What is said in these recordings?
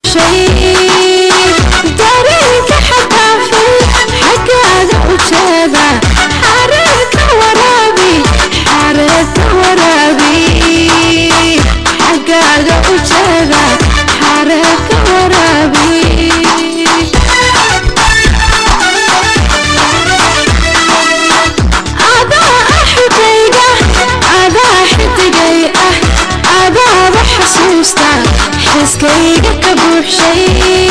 buuxshay dareenka xadaafay xaggaaga u jeeda xareerka waraabi xareerka waraabi xaggaaga u jeeda xareerka waraabi adaa axigayga adaa xidigay ah adaaba xasuusta xiskayga ka buuxshay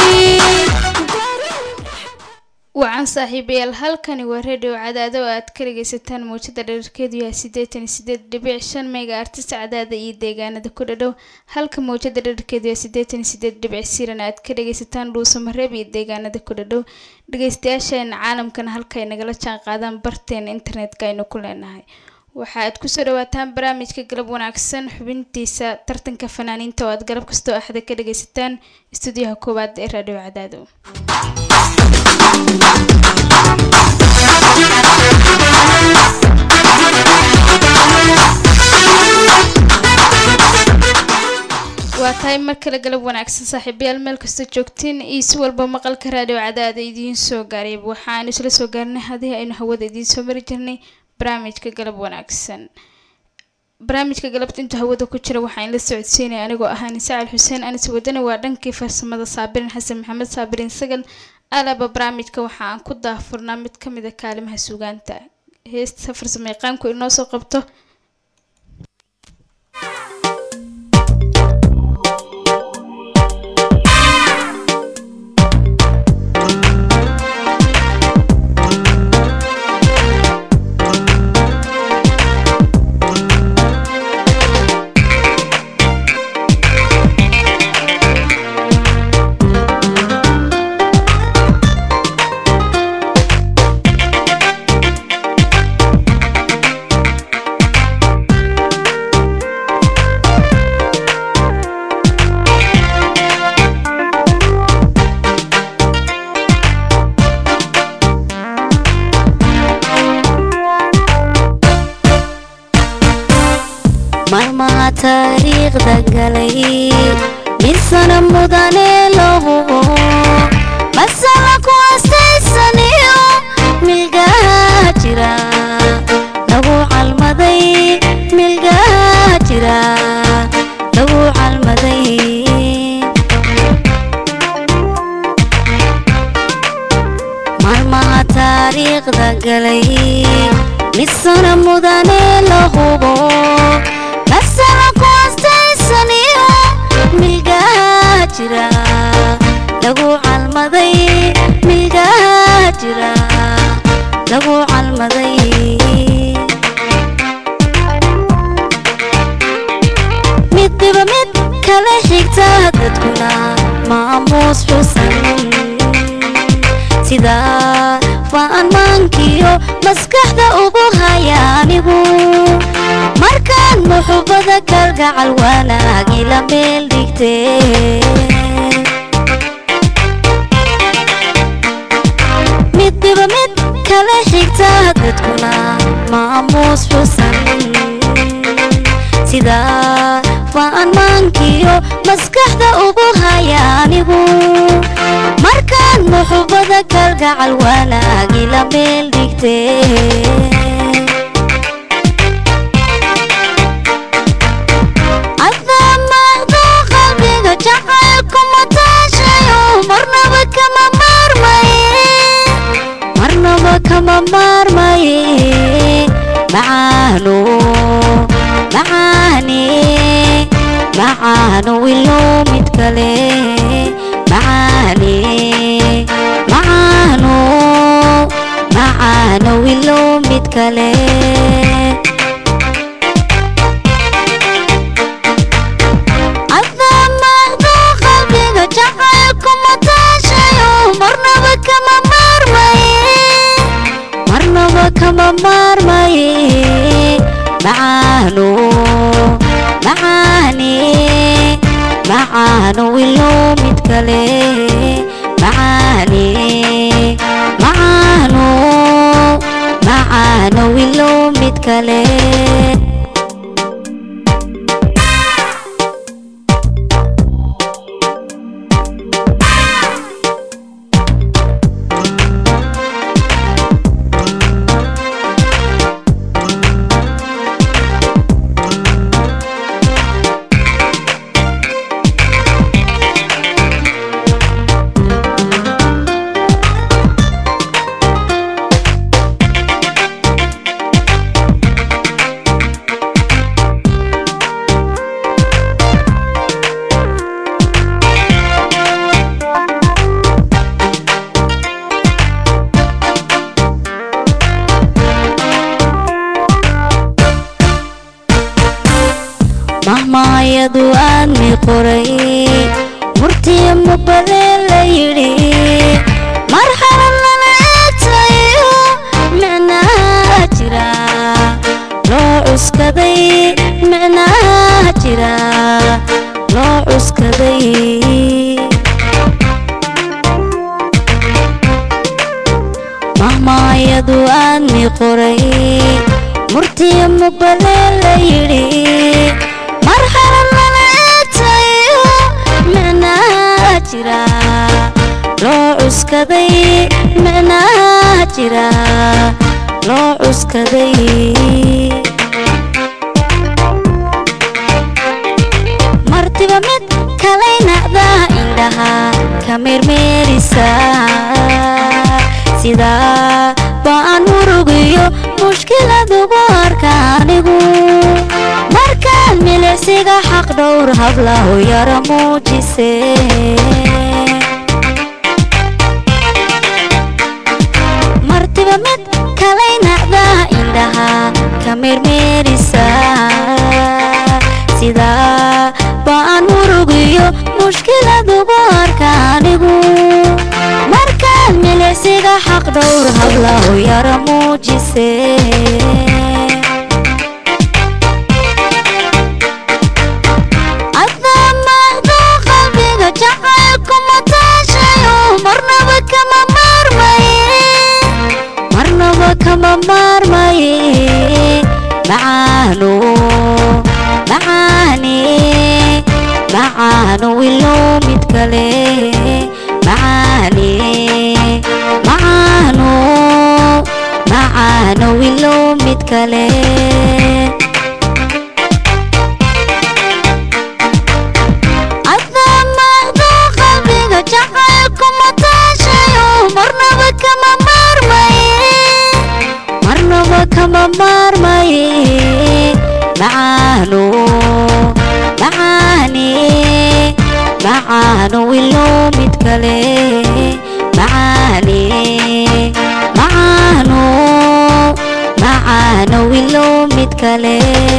wacan saaxiibayaal halkani waa radio cadaado oo aad ka dhagaysataan muujada dherarkeedu yahay siddeetan iyo sideed dhibic shan meyga artista cadaada iyo deegaanada ku dhadhow halka muujada dherarkeedu yahay siddeetan iyo sideed dhibic siran aad ka dhagaysataan dhuusamareeb iyo deegaanada ku dhadhow dhagaystayaasheena caalamkana halkaay nagala jaan qaadaan barteena internetka aynu ku leenahay waxa aad kusoo dhawaataan barnaamijka galab wanaagsan xubintiisa tartanka fanaaniinta oo aad galab kastoo axda ka dhagaysataan istuudiyaha koowaad ee radio cadaado waa tahay mar kale galab wanaagsan saaxiibayaal meel kastoo joogtiin iyo si walba maqalka raadhiyo cadaada idiin soo gaaray waxaanu isla soo gaarnay haddii aynu hawada idiin soo mari jirnay barnaamijka galab wanaagsan barnaamijka galabta intuu hawada ku jira waxaa in la socodsiinaya anigoo ahaan sacad xuseen anis wadani waa dhankii farsamada saabirin xasan maxamed saabirin sagal alaba barnaamijka waxa aan ku daafurnaa mid ka mid a kaalimaha suugaanta heesta farsamo yaqaanku inoo soo qabto maalmaha taariikhda galay midsana mudane lahubo masala ku astaysaniyo milgaha jira lagu calmaday milgaha jira lagu calmaday maalmaha taariikhda galay midsana mudane lahubo masala ku astaysaniyo milgaha jira lagu calmaday milgaha jira lagu calmaday middiba mid kala xigta dadkuna maamuus xusan sida fa'anmaankiyo maskaxda ugu haya anigu markaan muxubada kalgacal wanaagi la meel dhigtee middiba mid kala xigta dadkuna maamuus xusan sida fa'anmaankiyo maskaxda ugu haya anigu markaan muxubada kalgacal wanaagi la meel dhigtee adamaaqdo qalbiga jacaylku mataashayo marnaba kama maarmaye marnaba kama maarmaye macaano macaane macaano ilo mid kale macaane macaano macaano ilo mid kale adamaaqdo qalbiga jacaylku mataashayo marnaba kama maarmaye marnaba kama maarmaye macaano macaane macaano ilo mid kale macaane macaano macaano ilo mid kale mubale la yidhi marxalad lala eetayo micnaa jira loo cuskaday micnaa jira loo cuskaday mahmaayadu aadmi qoray murtiya mubale la yidhi marxalad lala eetayo micnaa jira loo cuskaday micnaa jira loo cuskaday martiba mid kalaynacdaa indhaha ka meermeerisa sidaa baan murugiyo mushkilad ugu arka anigu markaan milicsiga xaq dhowr hablahu yara muujise martiba mid kalaynacdaa indhaha ka meermeerisa sidaa baan murugiyo mushkilad ugu arka anigu markaan milicsiga xaq dhowr hablahu yara muujise adamaahdo qalbiga jacaylku mataashayo marnaba kama maarmaye marnaba kama maarmaye macaano macaane macaano wilow mid kale macaane macaano macaano wilow mid kale adamaahdo qalbiga jacaylku mataashayo marnaba kama maarmaye marnaba kama maarmaye macaano macaane macaano wilow mid kale macaane macaano macaano wilow mid kale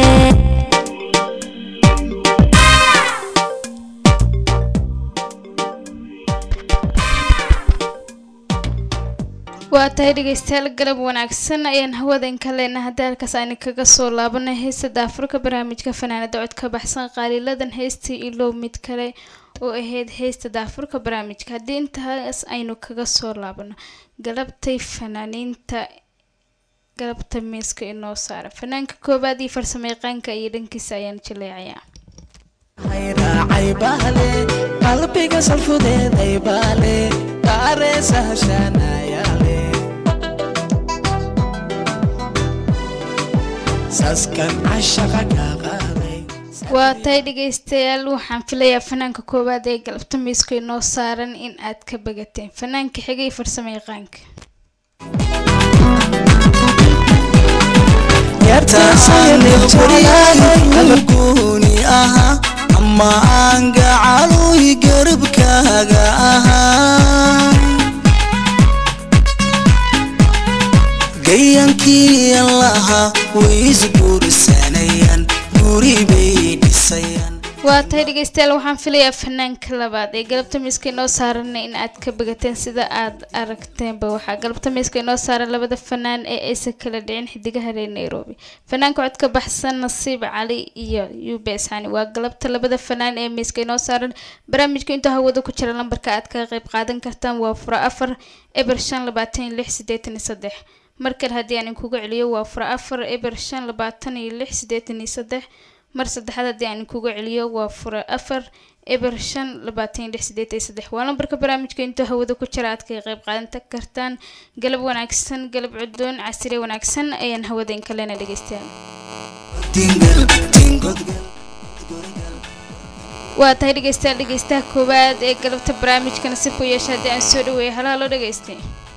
waa tahay dhegeystayaal galab wanaagsan ayaan hawadanka leenahay hadaalkaas ayna kaga soo laabanay heestada afurka barnaamijka fanaanada cod ka baxsan qaaliladan heystii ilow mid kale oo ahayd heesta daafurka barnaamijka haddii intaas aynu kaga soo laabano galabtay fanaaniinta galabta miiska inoo saara fanaanka koowaad iyo farsamayaqaanka iyo dhankiisa ayaan jaleecayaa raacay bahle qalbiga salfudeeday baale kaareesa hashaanayaale saskan cashaqa kaa qaaday waa tahay dhegeystayaal waxaan filayaa fanaanka koowaad ee galabta miiska inoo saaran in aad ka bagateen fanaanka xiga iyo farsamayaqaanka qalabkuuni ahaa ama aan gacaluy garabkaaga ahaa gayankii lahaa way isguursanayaan guri bay dhisayaan waa tahay dhegeystayaal waxaan filayaa fanaanka labaad ee galabta miiska inoo saaran in aad ka bagateen sida aad aragteenba waxaa galabta miiska inoo saaran labada fanaan ee aysan kala dhicin xidigaha reer nairobi fanaanka cod ka baxsan nasiib cali iyo ubes xani waa galabta labada fanaan ee miiska inoo saaran barnaamijka intuu hawada ku jira lambarka aad kaga qayb qaadan kartaan waa fura afar eber shan labaatan iyo lix sideetan iyo saddex markale haddii aan inkugu celiyo waa fura afar eber shan labaatan iyo lix sideetan iyo saddex mar saddexaad haddii aan kugu celiyo waa fura afar eber shan labaatan iyo lix sideed iyo saddex waa lambarka barnaamijka intuu hawada ku jira aad kaga qayb qaadan kartaan galab wanaagsan galab cudoon casire wanaagsan ayaan hawadayn kalena dhegeystayaal tingal tingodgal waa tahay dhegeystayaal dhegeystaha koowaad ee galabta barnaamijkana si ku yeesha haddii aan soo dhaweeyo halo halo dhegeyste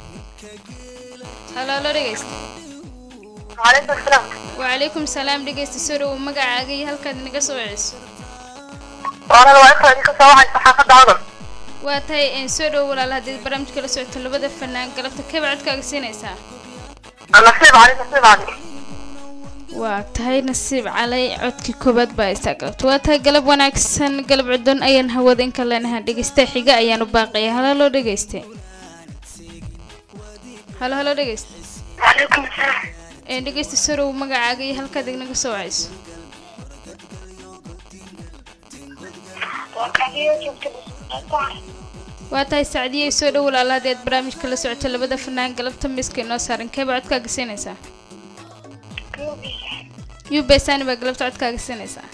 halo halo dhegeyste وعليكم السلام wacalaykum salaam dhegeysta soo dhawow magacaaga iyo halkaad inaga soo celiso وانا لو انت هذيك سواعي صحافة عضل waa tahay een soo dhawow walaal haddii barnaamijka la socoto labada fanaan galabta kee baa codkaaga siinaysaa نصيب علي نصيب علي waa tahay nasiib calay codkii koobaad baa istaagalto waa tahay galab wanaagsan galab cudon ayaan hawada inka leenaha dhegeysta xiga ayaanu baaqaya halo halo dhegeyste halo halo dhegeyste وعليكم السلام ee dhegeysta sorow magacaaga iyo halkaad ignaga soo wacayso وكان جبت waa tahay sacdiyay soo dhow walaala haddii aad barnaamijka la socoto labada fanaan galabta miiska inoo saaran keeba codkaaga siinaysaa ubesani baa galabta codkaaga siinaysaa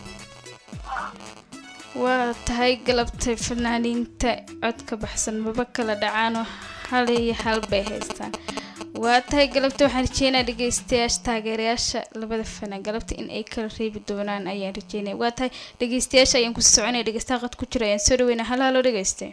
waa tahay galabtay fanaaniinta codka baxsan maba kala dhacaano hal iyo hal bay haystaan waa tahay galabta waxaan rajeynaa dhegeystayaasha taageerayaasha labada fanaan galabta in ay kala reebi doonaan ayaan rajeynaya waa tahay dhegeystayaasha ayaan kusii soconaya dhegeystaha qad ku jira ayaan soo dhaweynaa hal halo dhegeyste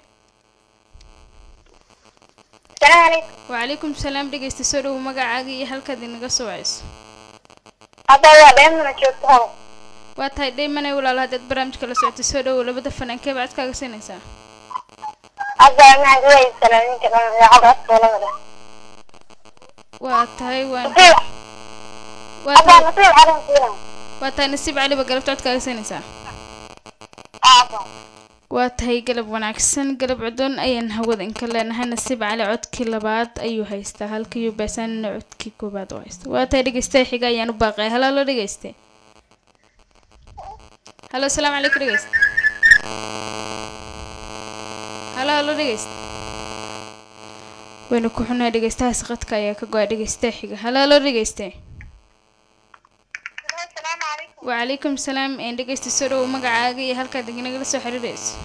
السلام عليكم وعليكم السلام dhegeysta soo dhow magacaaga iyo halkaad inaga soo wacayso هذا هو دائما جبته waa tahay dhaymane walaalo haddaad barnaamijka la socoto soo dhowow labada fanaankee baad codkaaga siinaysaa هذا ما هو السلام كذا يا عبد ولا waa tahay waan نصيب waa هذا tahay نصيب على نصيب waa tahay nasiib cali ba galabta codkaaga siinaysaa هذا waa tahay galab wanaagsan galab cudon ayaan hawada inka leenahay nasiib cali codkii labaad ayuu haystaa halka yubasanina codkii koobaad oo haysta waa tahay dhegeystaha xiga ayaan u baaqaya halo halo dhegeyste halo asalaamu calaykum dhegeyste halo halo dhegeyste waynu ku xunahay dhegeystahaas qadka ayaa ka go-a dhegeystaha xiga halo halo dhegeyste السلام عليكم وعليكم السلام een dhegeysta soo dhowow magacaaga iyo halkaad inagala soo xiriirayso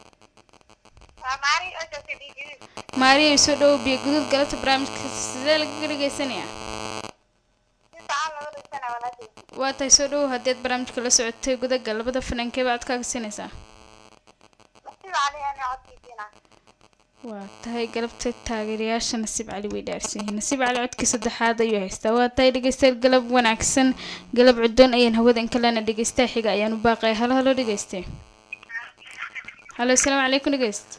ماري أجل تبيجي maariya soo dhowow biyo guduud galabta barnaamijka sidee lagaga dhegeysanayaa تعال نقول السنة ولا شيء waa tahay soo dhowow haddii aad barnaamijka la socotay gudaga labada fanaankee baad codkaaga siinaysaa نصيب علي أنا عطي فينا waa tahay galabta taageerayaasha nasiib cali way dhaarsan yihiin nasiib cali codkii saddexaad ayuu haystaa waa tahay dhegeystayaal galab wanaagsan galab cudoon ayaan hawada in kalena dhegeystaha xiga ayaan u baaqaya halo halo dhegeyste halo asalaamu calaykum dhegeyst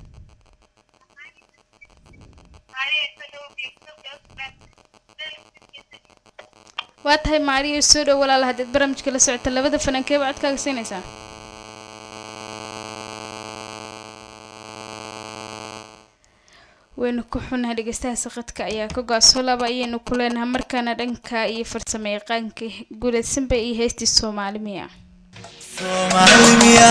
waa tahay maariya soo dhow walaala haddaad barnaamijka la socota labada fanaankee baa codkaaga siinaysaa waynu ku xunahay dhegeystaha saqadka ayaa ka go-a soo laaba ayaynu ku leenahay markaana dhanka iyo farsamo yaqaanka guulaysanba iyo heystii soomaali miya Soomaalimiya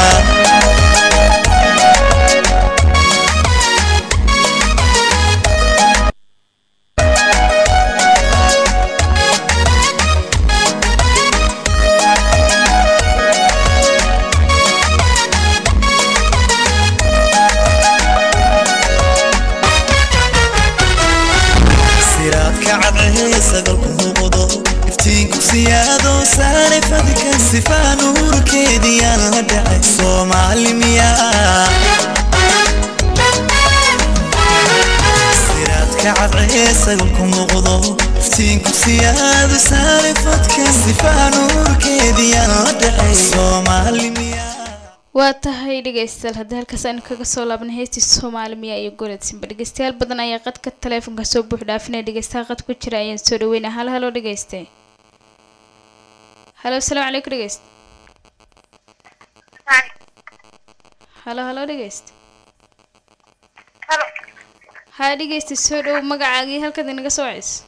siraadka cadcehe sagalku muuqdo iftiinku siyaado saare fadka sifaa nuurkeediyaan la dhacay soomaalimiya siraadka cadcehe sagalku muuqdo iftiinku siyaado saare fadka sifaa nuurkeediyaan la dhacay soomaalimiya waa tahay dhegeystayaal haddii halkaas aynu kaga soo laabnay heystii soomaali miya iyo goledsimba dhegeystayaal badan ayaa qadka taleefonka soo buux dhaafinaya dhegeystaha qad ku jira ayaan soo dhaweynaya halo halo dhegeyste halo asalaamu calaykum dhegeyste halo halo dhegeyste هلا haa dhegeysta soo dhow magacaaga iyo halkaad inaga soo wacayso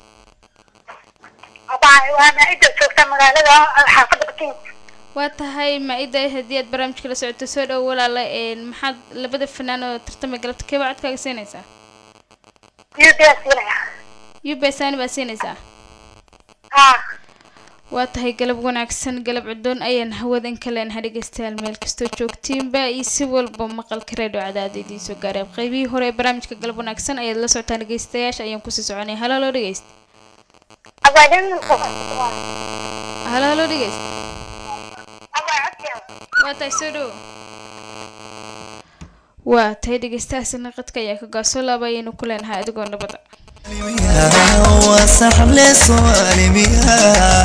طبعا وأنا إذا شفت مقالة حافظة كتير waa tahay ma-ida haddii aad barnaamijka la socoto soo dhow walaala een maxaad labada fanaan oo tartamay galabta keeba codkaaga siinaysaa يبي أسئلة ubesani baad siinaysaa ها waa tahay galab wanaagsan galab cudoon ayaan hawadan ka leenahay dhegeystayaal meel kastoo joogtiinba iyo si walba maqalka reedho cadaada idiin soo gaaray qaybihii hore ee barnaamijka galab wanaagsan ayaad la socotaan dhegeystayaasha ayaan kusii soconay halo halo dhegeyst أبدا halo halo dhegeyst أبا عطي waa tahay soo dhow waa tahay dhegeystahaasina qadka ayaa ka gaasoo laaba ayaynu ku leenahay adigoo nabada wasaxle soomaalimiya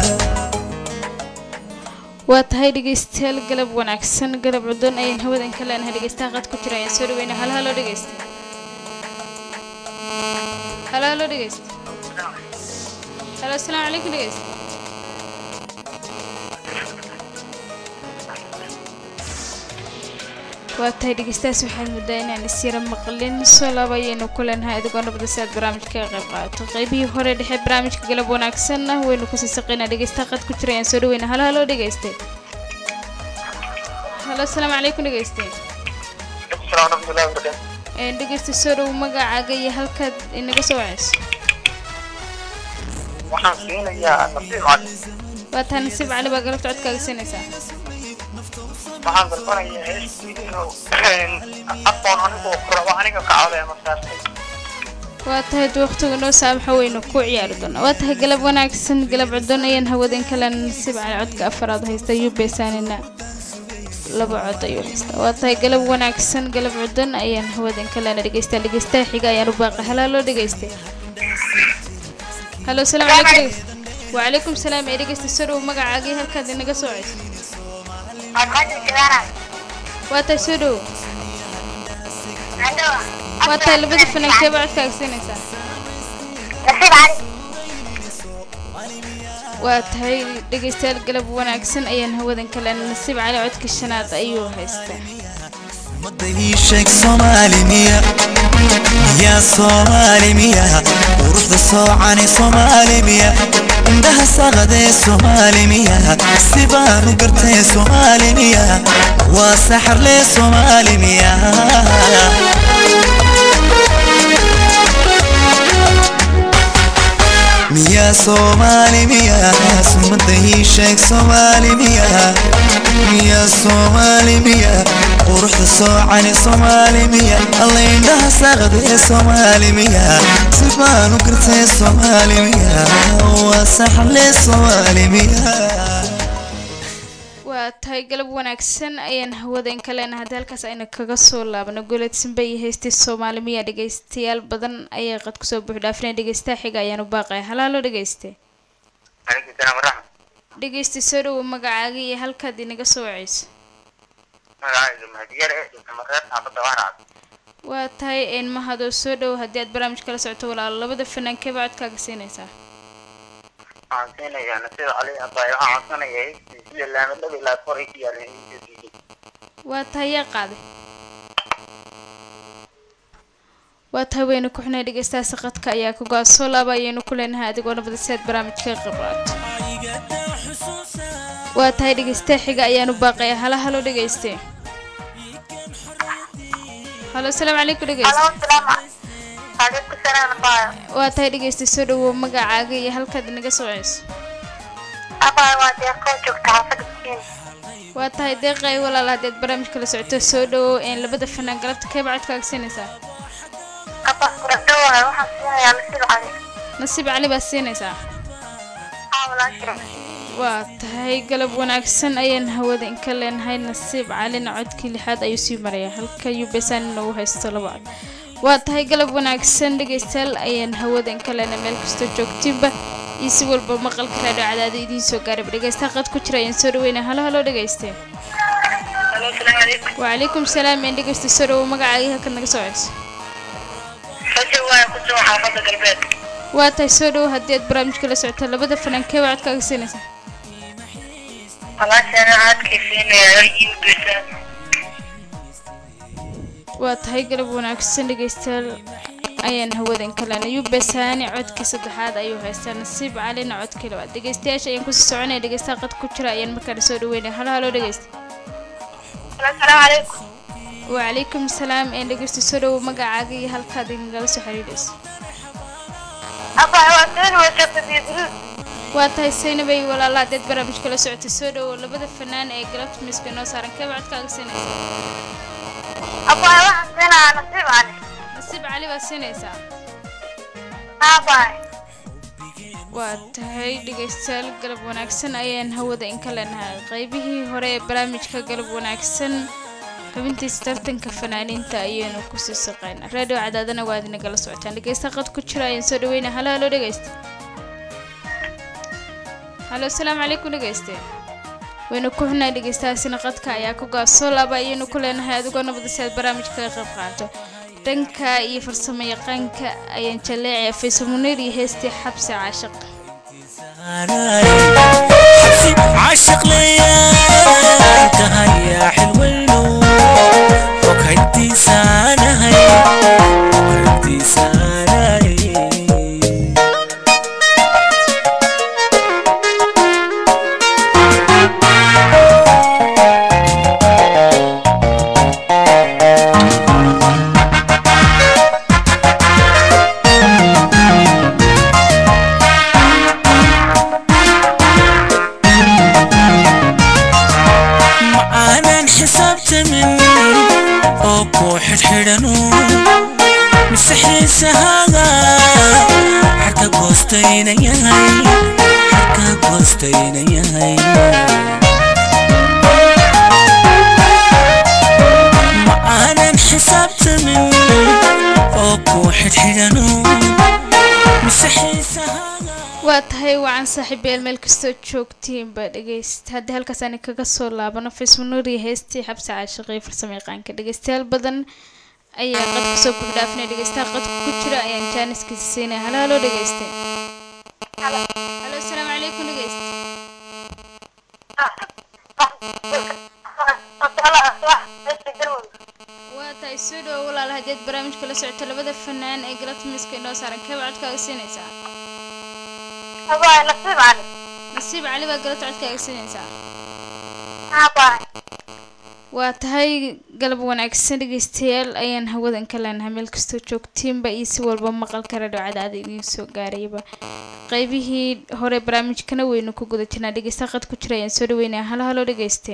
waa tahay dhegeystayaal galab wanaagsan galab cudoon ayaan hawadan ka leenahay dhegeystaha qad ku jira ayaan soo dhaweynay halo halo dhegeyst halo halo dhegeyst halo asalaamu calaykum dhegeyst waa tahay dhegeystayaas waxaad muddaa inaan isyara maqlin soo laaba ayaynu ku leenahay adigoo nabada si aad barnaamijka ka qayb qaadato qaybihii hore dhexe barnaamijka galab wanaagsanna waynu kusii saqaynaa dhegeysta qad ku jira ayaan soo dhaweyna halo halo dhegeyste halo asalaamu calaykum dhegeyste Assalaamu warahmatullahi wabarakatuh. Een, dhegeysta soo dhow magacaaga iyo halkaad inaga soo waceyso Waxaan siinayaa nasiib cali. waa tahay nasiib cali baa galabta codkaaga siinaysaa Waxaan dalbanayaa heestii inuu aqoon anigu ku rabo aniga ka codaya markaas. waa tahay dee waqtiga noo saamaxa weynu ku ciyaari doonaa waa tahay galab wanaagsan galab cudon ayaan hawadan kale nasiib cali codka afaraad haysta yubesanina laba cod ayuu haystaa waa tahay galab wanaagsan galab cudon ayaan hawadan kalena dhegeystaa dhegeystaha xiga ayaan u baaqa halaa loo dhegeystay halo salaamu calaykum dhegeyst wacalaykum salaam ee dhegeysta soo dhow magacaagii halkaad inaga soo ceyso Aqoon jiraana. waa tahay soo dhow Ando. waa tahay labada fanankeeba codkaaga siinaysaa Nasiib cali. waa tahay dhegeystayaal galab wanaagsan ayaan hawadan kale nasiib cali codka shanaad ayuu haystaa ummadda ii sheeg soomaali miya yaa soomaali miya quruxda soocani soomaali miya indhaha saqadee soomaali miya si baanu gartee soomaali miya waa saxarlee soomaali miya miya soomaali miya sumada ii sheeg soomaali miya miya soomaali miya quruxda soocani soomaali miya alla indhaha saaqdee soomaali miya si baanu gartee soomaali miya waa saxarlee soomaali miya waa tahay galab wanaagsan ayaan hawadan kalena haddii halkaas ayna kaga soo laabno goleedsanba iyo heystii soomaali miya dhegeystayaal badan ayaa qad kusoo buux dhaafina dhegeystaha xiga ayaan u baaqaya halaaloo dhegeyste Alaykum salaam waraxmat. dhegeysta soo dhowo magacaaga iyo halkaad inaga soo waceyso Magacayga Mahdiyer ee Jamareed xaafadda Waraab. waa tahay een mahadoo soo dhowo haddii aad barnaamij kala socoto walaalo labada fanaankeba codkaaga siinaysaa Waxaan siinayaa nasiib cali abbaay waxaan codsanayaa heestii sida laamadhada ilaa kor ay ku yaaleen heestii. waa tahay yaa qaaday waa tahay waynu ku xunay dhegeystaha saqadka ayaa ka go-a soo laaba ayaynu ku leenahay adigoo nabada si aad barnaamijka ka qayb qaato waa tahay dhegeystaha xiga ayaanu baaqaya hala halo dhegeyste halo asalaamu calaykum dhegeyste Halo, salaam. Alaykum salaam abbaay. waa tahay dhegeysta soo dhawow magacaaga iyo halkaad inaga soo ceyso Abbaay waa deeqo joogta xaafadda Kiin. waa tahay deeqay walaal haddii aad barnaamij kala socoto soo dhawow een labada fanaan galabta keeba codkaaga siinaysaa Abbaay kuradho waaye waxaan siinayaa nasiib cali. nasiib cali baad siinaysaa Haa walaashay. waa tahay galab wanaagsan ayaan hawada inka leenahay nasiib calina codkii lixaad ayuu sii maraya halka yubesanina uu haysto laba cod waa tahay galab wanaagsan dhegeystayaal ayaan hawada inka leenahay meel kastoo joogtiinba iyo si walba maqalka raadho cadaada idiin soo gaarayba dhegeystaha qad ku jira ayaan soo dhaweynay halo halo dhegeyste Halo, salaam alaykum. wacalaykum salaam een dhegeysta soo dhawow magacaagii halkaad naga soo ceyso Rajo waaye ku soo xaafadda galbeed. waa tahay soo dhawow haddii aad barnaamijka la socoto labada fanaankee waa codkaaga siinaysaa Walaashayna caadkii siinayaa iin geysaa. waa tahay galab wanaagsan dhegeystayaal ayaan hawadan kalena yubesaani codkii saddexaad ayuu haystaa nasiib calina codkii labaad dhegeystayaasha ayaan kusii soconaya dhegeystaha qad ku jira ayaan markaana soo dhaweynaya halo halo dhegeysta Halo, salaam alaykum. wacalaykum salaam een dhegeysta soo dhawow magacaaga iyo halkaad inagala soo xiriirayso Abbaay waa seen waysa fadhiidin. waa tahay saynabay walaala haddeed barnaamij kala socotay soo dhawow labada fanaan ee galabta miiska noo saaran keeba codkaaga siinaysa Abbaay waxaan siinayaa nasiib cali. nasiib cali baad siinaysaa Haa abbaay. waa tahay dhegeystayaal galab wanaagsan ayaan hawada inka leenahay qaybihii hore ee barnaamijka galab wanaagsan xubintiisa tartanka fanaaniinta ayaynu kusii saqaynaa raadiyo cadaadana waa aad nagala socotaan dhegeysta qad ku jira ayaan soo dhaweynaa halo halo dhegeysta halo asalaamu calaykum dhegeyste waynu ku xunay dhegeystahaasina qadka ayaa ku gaa soo laaba ayaynu ku leenahay adigoo nabada si aad barnaamijka kaga qayb qaato dhanka iyo farsamo yaqaanka ayaan jaleecaya faysal muniir iyo heestii xabsi caashaq عاشق ليا انتهى يا حلو ragtiisaanahay ragtiisaanahay macaanan xisaabtamin oo ku xidhxidhanu mise xiisahaaga xarka goostayna yahay xarka goostayna yahay macaanan xisaabtamin oo ku xidhxidhanu mise xiisahaaga waa tahay wacan saaxiibeel meel kastoo joogtiinba dhegeysta haddii halkaas ani kaga soo laabano facemonoria heestii xabsi caashiqii farsamo yaqaanka dhegeystayaal badan ayaa qadka soo buuxdhaafinaya dhegeystaha qadka ku jira ayaan jaaniskiisa siinaya halo halo dhegeyste halo asalaamu calaykum dhegeyste waa tahay soo dhawo walaal haddeed barnaamijka la socoto labada fanaan ee galatmiska inoo saaran keeba codkaaga siinaysaa nasiib cali baa galata codkaaga siinaysaa waa tahay galab wanaagsan dhegeystayaal ayaan hawadan ka leenahay meel kastoo joogtiinba iyo si walba maqalka radio cadaada idiin soo gaarayba qaybihii hore barnaamijkana weynu ku guda jirnaa dhegeysta qad ku jira ayaan soo dhaweynaya halo halo dhegeyste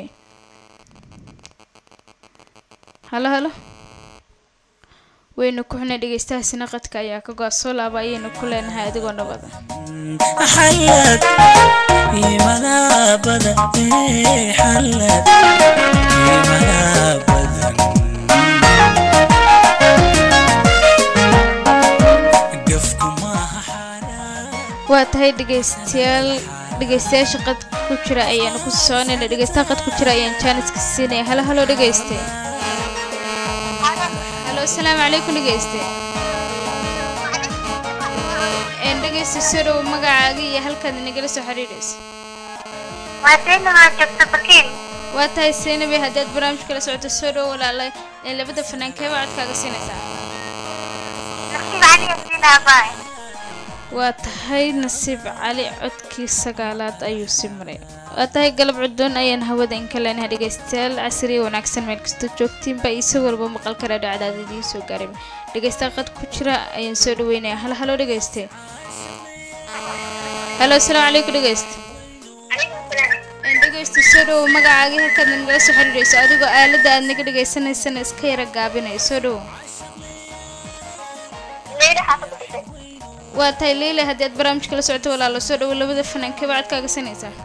halo halo weynu ku xunay dhegeystahaasina qadka ayaa ka go-a soo laaba ayaynu ku leenahay adigoo nabada xalad iimanaa badan ee xalad iimanaa badan gafku maaha xaaraan waa tahay dhegeystayaal dhegeystayaasha qad ku jira ayaanu ku soconayna dhegeystaha qad ku jira ayaan jaaniska siinaya halo halo dhegeyste halo asalaamu calaykum dhegeyste een dhegeysta soo dhow magacaaga iyo halkaad nagala soo xiriiraysa waa tahay seynabi haddaad barnaamijka la socoto soo dhow walaala ee labada fanaan keeba codkaaga siinaysaa waa tahay nasiib cali codkii sagaalaad ayuu sii maray waa tahay galab cudoon ayaan hawada in ka leenahay dhegeystayaal casriya wanaagsan meel kastoo joogtiinba iyo si walba maqalka raadho cadaad idiin soo gaaray dhegeysta qad ku jira ayaan soo dhaweynaya halo halo dhegeyste halo asalaamu calaykum dhegeyste Een, dhegeysta soo dhowo magacaagii halkaad nagala soo xiriirayso adigoo aaladda aad naga dhegeysanaysana iska yara gaabinayo soo dhowo waa tahay leila haddii aad barnaamijka la socoto walaalo soo dhowo labada fanaan keba codkaaga sanaysaa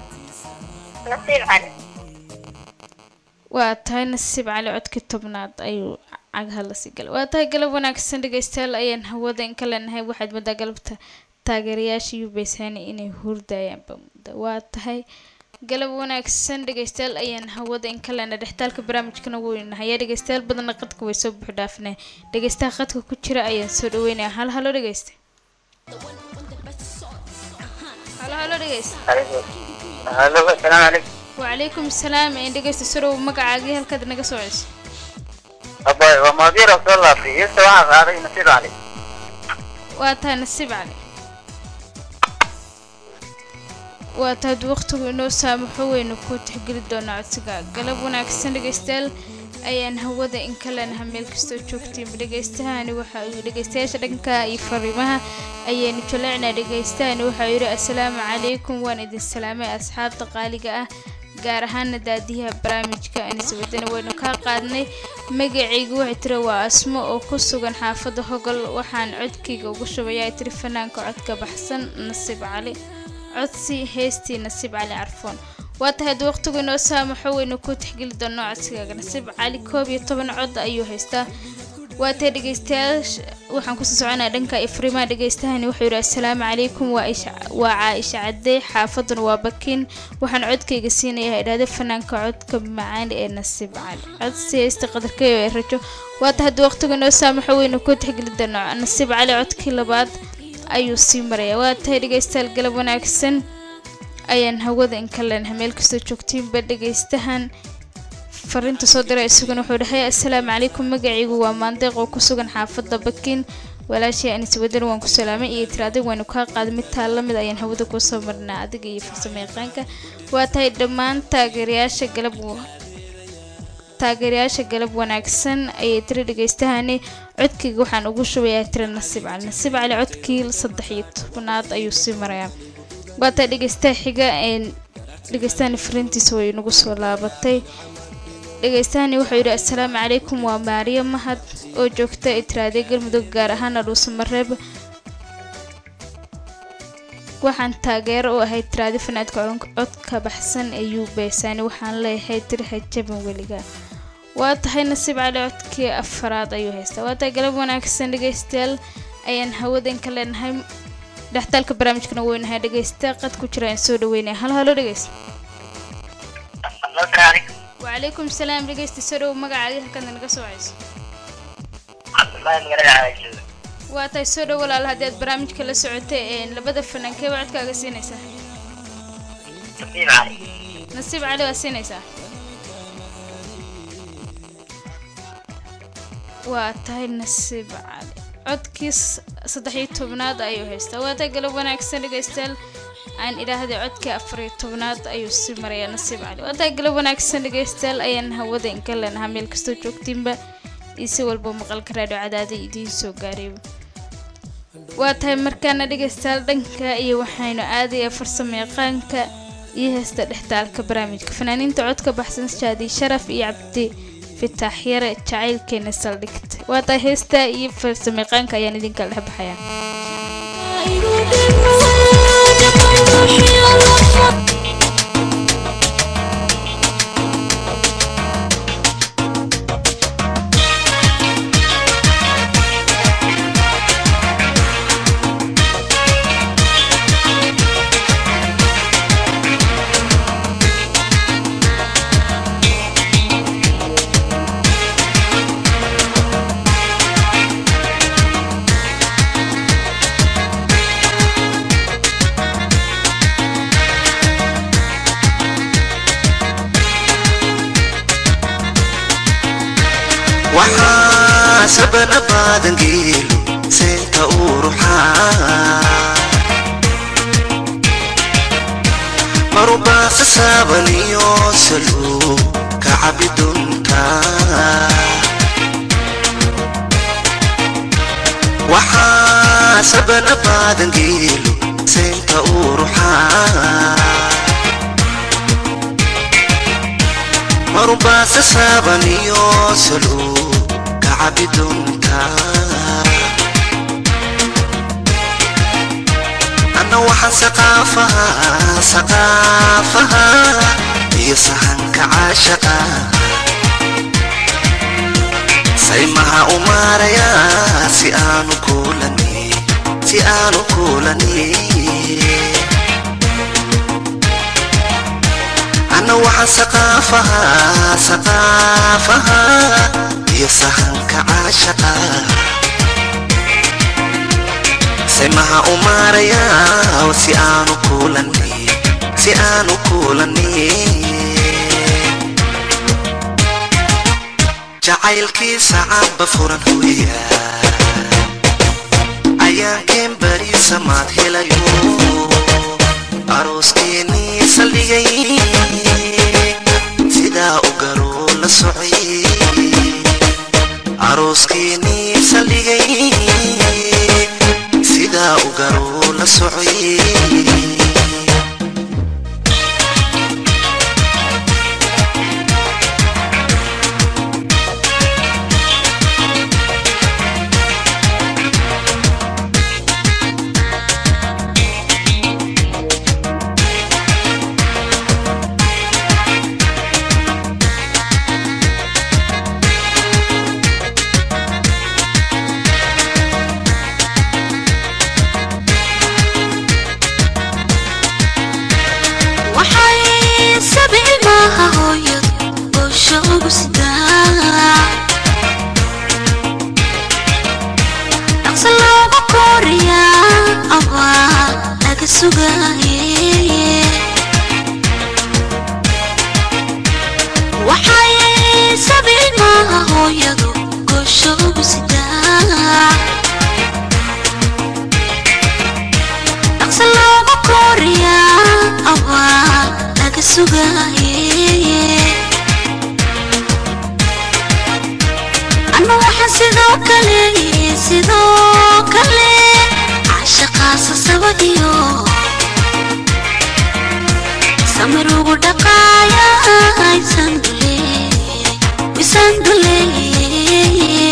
waa tahay nasiib cali codkii tobnaad ayuu cagaha lasii galay waa tahay galab wanaagsan dhegeystayaal ayaan hawada in ka leenahay waxaad moodaa galabta taageerayaasha yubeysani inay hurdayaanba mudda waa tahay galab wanaagsan dhegeystayaal ayaan hawada in ka leenahay dhextaalka barnaamijkana weynahay yaa dhegeystayaal badanna qadka way soo buux dhaafnay dhegeystaha qadka ku jira ayaan soo dhaweynaya hal halo dhegeysta halo halo dhegeysta halo asalaamu calaykum وعليكم السلام إن دقيت سرو مقعاقي هل كذا نقص وعيس abay waa maadiir oo soo laabtay heesta waxaa qaaday nasiib cali واتها نسيب علي واتاد وقتك إنه سامحوا إنه كنت حقل دونا عتسقا قلب وناكسن دقيستيل ayaan hawada in ka leenahay meel kastoo joogtiin dhagaystahani waxa uu dhagaystayaasha dhanka iyo fariimaha ayaanu jaleecnaa dhagaystahani waxa uu yidhi assalaamu calaykum waan idin salaamay asxaabta qaaliga ah gaar ahaana daadiyaha barnaamijka aniswadana waynu kaa qaadnay magacaygu waxay tiri waa asmo oo ku sugan xaafadda hogol waxaan codkayga ugu shubayaa tiri fanaanka codka baxsan nasiib cali codsi heestii nasiib cali carfoon waa tahay haddii waqtigu inoo saamaxo waynu ku tixgeli doonno codsigaaga nasiib cali koob iyo toban cod ayuu haystaa waa tahay dhegeystayaasha waxaan kusii soconaa dhanka ifrimaa dhegeystahani wuxuu yidhi assalaamu calaykum waa Isha- waa caaisha cadey xaafaduna waa bakin waxaan codkayga siinayaa idhaahda fanaanka codka macaan ee nasiib cali codsi heysta qadarkeyo ee rajo waa tahay haddii waqtigu inoo saamaxo waynu ku tixgeli doonno nasiib cali codkii labaad ayuu sii maraya waa tahay dhegeystayaal galab wanaagsan ayaan hawada in ka leenahay meel kastoo joogtiinba dhegaystahan fariinta soo diray isaguna wuxuu dhahay assalaamu calaykum magacaygu waa maandeeq oo ku sugan xaafadda bakin walaashii anis wadan waan ku salaamay iyo tiri adig waynu kaa qaaday mid taa la mid ayaan hawada kuu soo marnaa adiga iyo farsamo yaqaanka waa tahay dhammaan taageerayaasha galab taageerayaasha galab wanaagsan ayay tiri dhegaystahani codkayga waxaan ugu shubayaa tiri nasiib cali nasiib cali codkii saddex iyo tobnaad ayuu sii marayaa waa tahay dhegaystaha xiga een dhegaystahani fariintiisa way nagu soo laabatay dhegaystahani wuxuu yidhi assalaamu calaykum waa maariyo mahad oo joogta itiraaday galmudug gaar ahaana dhuusamareeb waxaan taageero u ahay tiraadi fanaadka codka baxsan ee yuubeysani waxaan leeyahay tirha jaban weliga waa tahay nasiib cali codkii afaraad ayuu haystaa waa tahay galab wanaagsan dhegaystayaal ayaan hawadan ka leenahay dhextaalka barnaamijkana weynahay dhegaysta qad ku jira aan soo dhaweynaya hal halo dhegaysta وعليكم السلام dhegeysta soo dhow magacaaga halkaad naga soo wacayso waa tahay soo dhow walaal haddii aad barnaamijka la socotay een labada fanaankee baa codkaaga siinaysaa nasiib cali waa siinaysaa waa tahay nasiib cali codkiis saddex iyo tobnaad ayuu haystaa waa tahay galab wanaagsan dhegeystayaal aan idhaahday codkii afar iyo tobnaad ayuu sii marayaa nasiib cali waa tahay galab wanaagsan dhegeystayaal ayaan hawada inka leenahaa meel kastoo joogtiinba iyo si walba maqalka raadhiyo cadaada idiin soo gaaray waa tahay markaana dhegeystayaal dhanka iyo waxaynu aadayaa farsamo yaqaanka iyo heesta dhextaalka barnaamijka fanaaniinta codka baxsan shaadi sharaf iyo cabdi fitaax yare jacaylkeena saldhigta waa tahay heesta iyo farsamo yaqaanka ayaan idinka dhex baxayaa waxaa sabana baadan geelo seenta uu ruxaa marubaasa saabaniyo saluu ka cabi duntaa waxaa sabana baadan geelo seenta uu ruxaa marubaasa saabaniyo saluu ka cabi duntaa anna waxaan saqaafaha saqaafaha iyo sahanka caashaqa saymaha u maarayaa si aanu kuulani si aanu kuulani أنا وحن سقافها سقافها يسهنك عاشقا سمها أماريا وسيانو كولني سيانو كولني جعيلكي سعب فرن هويا أيام كم بري سمات هلايو arooskeenii saldhigay sidaa u garoo la socay arooskeenii saldhigay sidaa u garoo la socay waxay sabi ilmaha hooyad boosha ugu sidaa dhaqsa looga kooriyaa abaa laga sugaaye waxay sugaaye anna waxaan sidoo kale sidoo kale cashaqaasa saba iyo samir ugu dhaqaaya aysan duleeye isan duleeye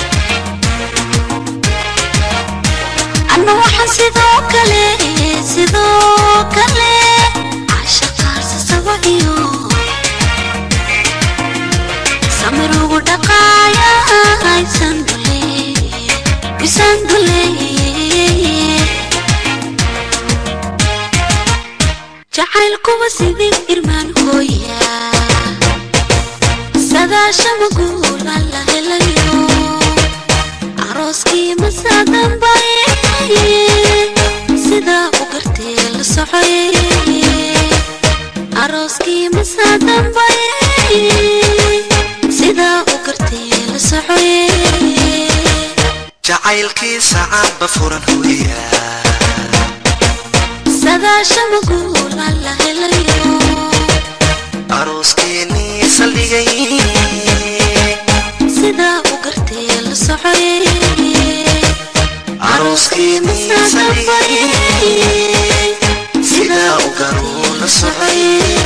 anna waxaan sidoo kale sidoo kale cashaqaasa saba iyo samir ugu dhaqaaya aysan duleeye isan duleeye jacaylkuba sidii irmaan hooya sadaashama guul alla helayo arooskii masaadambaye sidaa u gartee la socoye arooskii masaadambaye sidaa u gartee la socoye jacaylkiisa caanba furan hooya sadaashama guul alla helayo arooskeenii saldhigay sidaa u gartee la socoye arooskeenii saldhigay sidaa u garuu la socay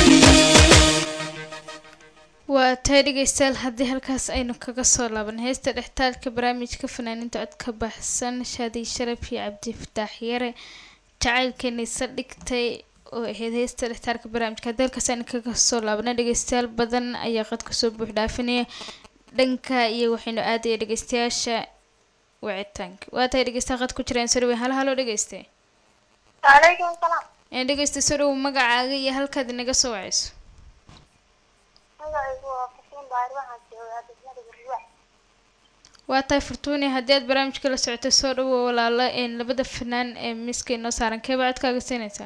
waa tahay dhegeystayaal haddii halkaas aynu kaga soo laaban heesta dhextaalka barnaamijka fanaaninta cod ka baxsan shaadi sharaf iyo cabdi fataax yare jacaylkeeni saldhigtay oo ahayd heesta dhextaalka barnaamijka haddii halkaas aynu kaga soo laabana dhegeystayaal badan ayaa qad kasoo buux dhaafinaya dhanka iyo waxaynu aadaya dhegeystayaasha wicitaanka waa tahay dhegeystayaal qad ku jiraan soo dhaweyn hal haloo dhegeyste calaykum salaam een dhegeysta soo dhawow magacaaga iyo halkaad inaga soo wacayso magacaygu waa fasin baari waxaan joogaa degmada gurwax waa tahay fortuuni haddii aad barnaamijka la socotay soo dhawow walaalo een labada fanaan ee miiska inoo saaran keeba codkaaga siinaysaa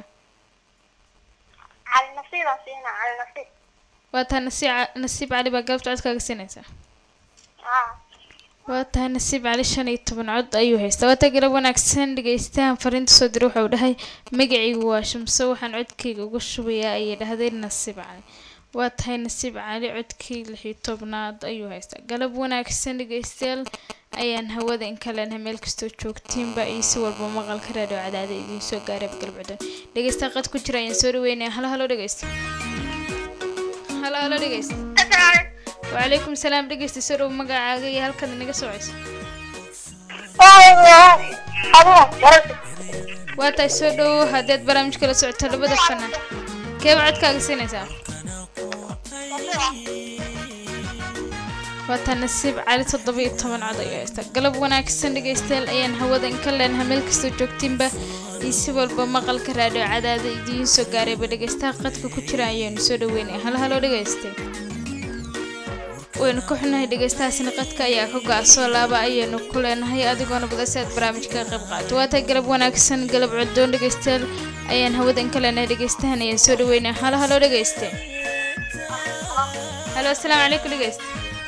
cali nasiibaan siina cali nasiib waa tahay nasiib nasiib cali baa galabta codkaaga siinaysaa haa waa tahay nasiib cali shan iyo toban cod ayuu haystaa waa tahay galab wanaagsan dhegeystahan fariinta soo diray wuxuu dhahay magacaygu waa shamso waxaan codkayga uga shubayaa ayay dhahday nasiib cali waa tahay nasiib cali codkii lix iyo tobnaad ayuu haystaa galab wanaagsan dhegeystayaal ayaan hawada in kaleenahay meel kastoo joogtiinba iyo si walba maqalka raadhiyo cadaada idiin soo gaaray galab cudon dhegeysta qad ku jira ayaan soo dhaweynaya halo halo dhegeysta halo halo dhegeysta وعليكم السلام dhegeysta soo dhow magacaaga iyo halkaad inaga socayso waa tahay soo dhow haddaad barnaamijka la socoto labada fanaan keeba codkaaga siinaysaa waa taa nasiib cali toddoba iyo toban cod ayuu haystaa galab wanaagsan dhegeystayaal ayaan hawada in ka leenahay meel kastoo joogtiinba iyo si walba maqalka raadhiyo cadaada idiin soo gaarayba dhegeystaha qadka ku jira ayaanu soo dhaweynaya hal haloo dhegeystay waynu ka xunahay dhegeystahaasina qadka ayaa ka go-a soo laaba ayaynu ku leenahay adigoona badan si aad barnaamijka ka qayb qaato waa tahay galab wanaagsan galab codoon dhegeystayaal ayaan hawada in ka leenahay dhegeystahan ayaan soo dhaweynaya halo halo dhegeyste halo asalaamu calaykum dhegeyste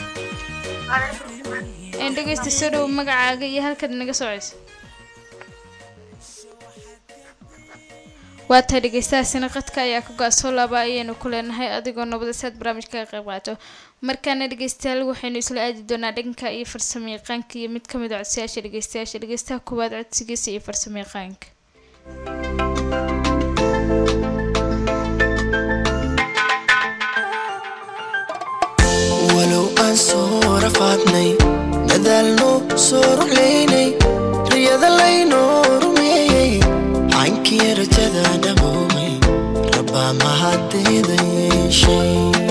een dhegeysta soo dhow magacaaga iyo halkaad naga socayso waa tahay dhegeystahaasina qadka ayaa ka go-a soo laaba ayaynu ku leenahay adigoo nabada si aad barnaamijka ka qayb qaato markaana dhegeystayaal waxaynu isla aadi doonaa dhanka iyo farsamo yaqaanka iyo mid ka mid a codsiyaasha dhegeystayaasha dhegeystaha koowaad codsigiisa iyo farsamo yaqaanka walow aan soo rafaadnay dadaalno soo ruxlaynay riyada laynoo rumeeyey caynkii rajada dhaboomay rabbaa mahadeeda yeeshay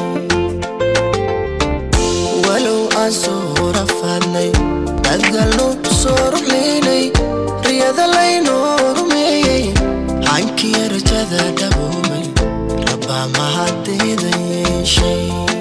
walow aan soo rafaadnay dadaalno soo ruxlaynay riyada laynoo rumeeyey caynkii rajada dhaboomay rabbaa mahadeeda yeeshay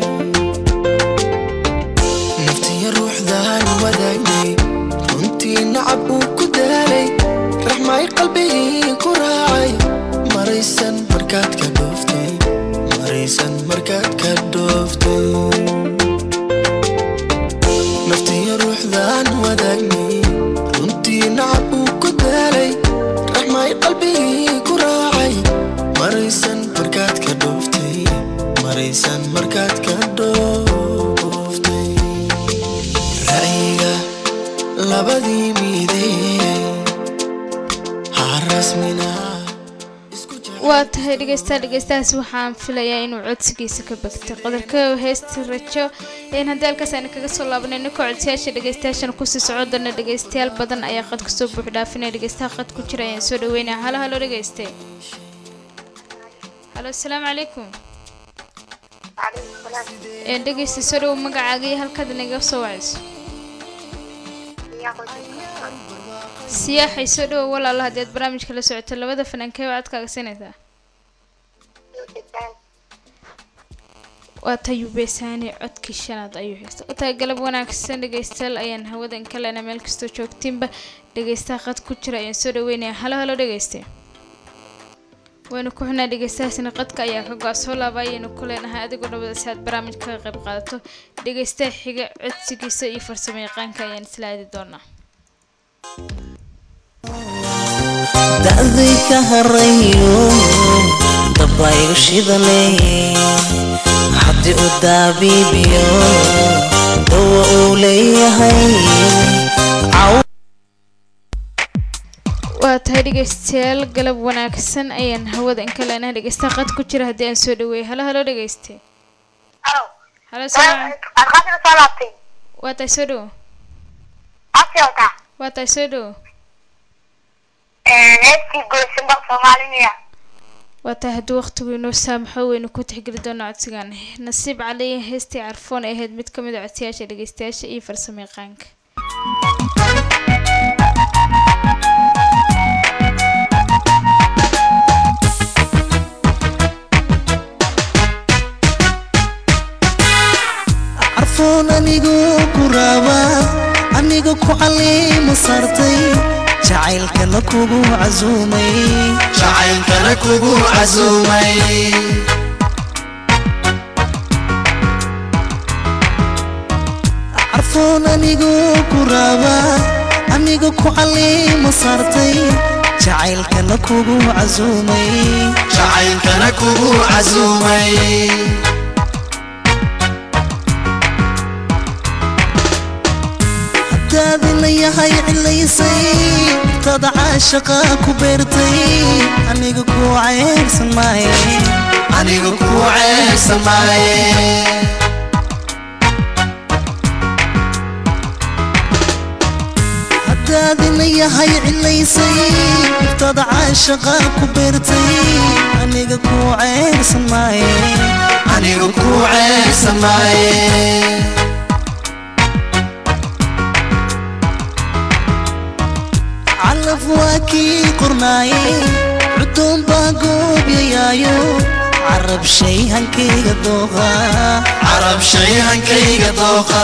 naftiya ruuxdaan wadaagnay runtii nacab uu ku daalay raxmay qalbigii ku raacay maraysan markaad ka dhooftay maraysan markaad ka dhooftay naftiya ruuxdaan wadaagnay runtii nacab uu ku daalay raxmay qalbigii ku raacay maraysan markaad ka dhooftay diidee ha rasmina waa tahay dhegeystaha dhegeystahaas waxaan filayaa inuu codsigiisa ka bagtay qodarka heesta rajo een haddii halkaas aynu kaga soo laabanay ninka codsiyaasha dhegeystayaashana kusii socodana dhegeystayaal badan ayaa qad kasoo buux dhaafinaya dhegeystaha qad ku jira ayaan soo dhaweynaya halo halo dhegeyste halo asalaamu calaykum een dhegeysta soo dhawow magacaaga iyo halkaad inaga soo wacayso siyaaxay soo dhawow walaalo haddii aad barnaamijka la socoto labada fanaankee waa codkaaga siinaysaa waa tayubesaani codkii shanaad ayuu haysta u tahay galab wanaagsan dhegeystayaal ayaan hawadan ka lena meel kastoo joogtiinba dhegeystaha qad ku jira ayaan soo dhaweynaya halo halo dhegeyste waynu ku xunaa dhegeystahaasina qadka ayaa ka go-a soo laaba ayaynu ku leenahay adigoo dhabada si aad barnaamijka ka qayb qaadato dhegeystaha xiga codsigiisa iyo farsamo yaqaanka ayaan isla aadi doonaa da'day ka harayo dabaygu shidale haddii u daabiibiyo dawa uu leeyahay caw waa tahay dhegeystayaal galab wanaagsan ayaan hawadan ka leenahay dhegeystaha qad ku jira haddii aan soo dhaweeyo halo halo dhegeyste halo salaam waa tahay soo dhawo waa tahay soo dhawo waa tahay hadduu waqtigu inoo saamaxo weynu ku tixgeli doona codsigan nasiib caliya heestii carfoon ay ahayd mid ka mid a codsiyaasha dhegeystayaasha iyo farsamo yaqaanka carfoon anigu ku raaba aniga ku caliima saartay jacaylkana kugu casuumay jacaylkana kugu casuumay carfoon anigu ku raaba aniga ku caliima saartay jacaylkana kugu casuumay jacaylkana kugu casuumay daadina yahay cilaysay tada caashaqa ku beertay aniga ku ceebsan maaye aniga ku ceebsan maaye daadina yahay cilaysay tada caashaqa ku beertay aniga ku ceebsan maaye aniga ku ceebsan maaye calaf waa kii qornaaye cudoon baa goobyayaayo carab shay hankayga dooqa carab shay hankayga dooqa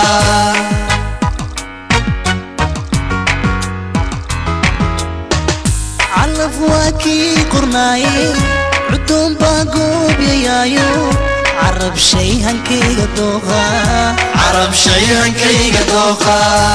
calaf waa kii qornaaye cudoon baa goobyayaayo carab shay hankayga dooqa carab shay hankayga dooqa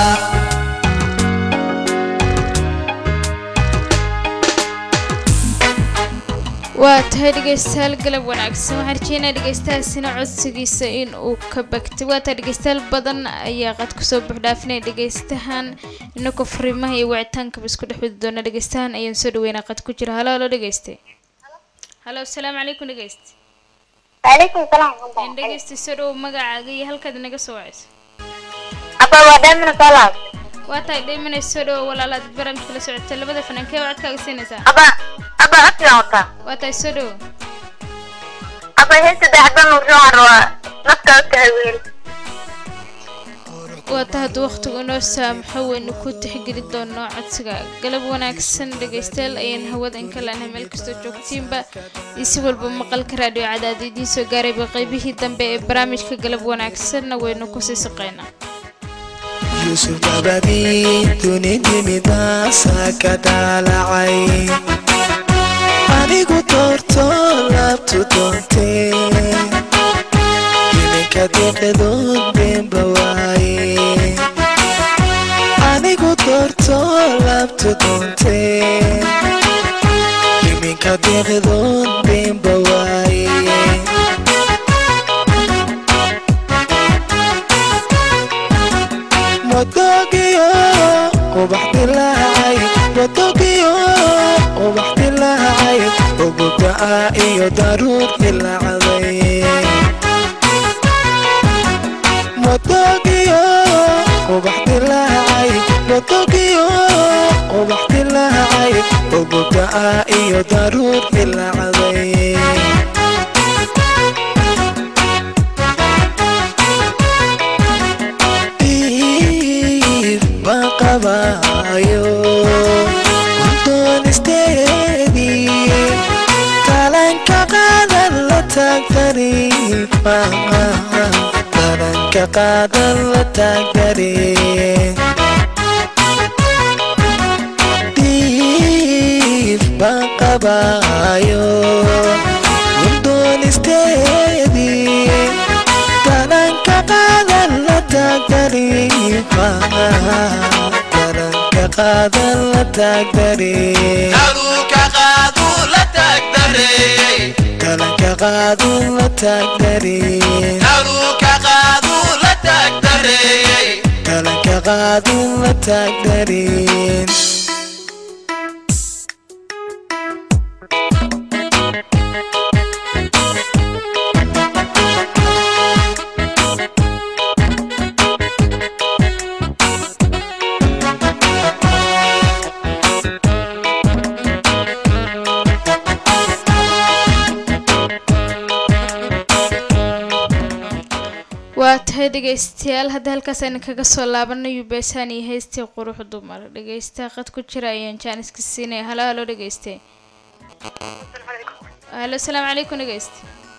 waa tahay dhegeystayaal galab wanaagsan waxaan rajeynaa dhegeystahaasina codsigiisa in uu ka bagtay waa tahay dhegeystayaal badan ayaa qad kusoo buuxdhaafinaya dhegeystahan inagoo fariimaha iyo wicitaankaba isku dhex wadi doona dhegeystahan ayaan soo dhaweynaa qad ku jira halo halo dhegeyste halo asalaamu calaykum dhegeyste وعليكم السلام ورحمة in dhegeysta soo dhawow magacaaga iyo halkaad inaga soo wacayso أبا ودائما صلاة waa tahay dhaymanay soo dhawow walaalaad barnaamijka la socota labada fanankee waa codkaaga siinaysaa أبا أبا أكل وطا waa tahay soo dhawow أبا هيك دعبان وشوار نفكا أكل waa ta hadduu wakhtigu inoo saamaxo waynu ku tixgeli doonaa codsiga galab wanaagsan dhegaystayaal ayaan hawada in ka leenahay meel kastoo joogtiinba iyo si walba maqalka raadhiyo cadaada idiin soo gaarayba qaybihii dambe ee barnaamijka galab wanaagsanna waynu kusii saqaynaa yusuf dabadii dunidimidaasa ka daalacay anigu doorto laabtu doontee iminka deeqadood beenba waaye anigu doorto laabtu doontee iminka deeqadood beenba waaye madoogiyo qubax dila dilaacay wadogiyo ubax dilaacay uguda'a iyo daruur dilaacday wadogiyo ubax dilaacay wadogiyo ubax dilaacay uguda'a iyo daruur dilaacday baan qabaayo doonisteedii talanka qaadan la taagdari talanka qaadan la taagdari diif baan qabaayo doonisteedii talanka qaadan la taagdari talanka qaadan la taagdari Taluka qaadu la taagdare talanka qaadan la taagdari Taluka qaadu la taagdare talanka qaadan la taagdari waa tahay dhegaystayaal hadda halkaas aynu kaga soo laabanayo beesaan iyo heystii qurux dumar dhegaysta qad ku jira ayaan jaaniska siinaya halo halo dhegayste halo asalaamu calaykum dhegayste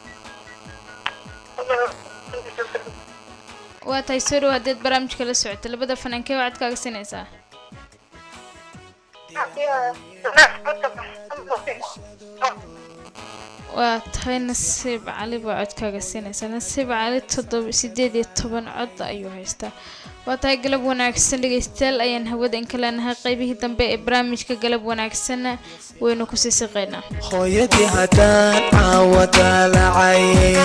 waa tahay soo dhow haddeed barnaamijka la socota labada fanankee waxaad kaaga siinaysaa waa tahay nasiib cali baa codkaaga siinaysaa nasiib cali toddoba sideed iyo toban cod ayuu haystaa waa tahay galab wanaagsan dhegaystayaal ayaan hawada inka leenahay qaybihii dambe ee barnaamijka galab wanaagsanna waynu kusii siqaynaa hooyadii haddaan caawadaalacay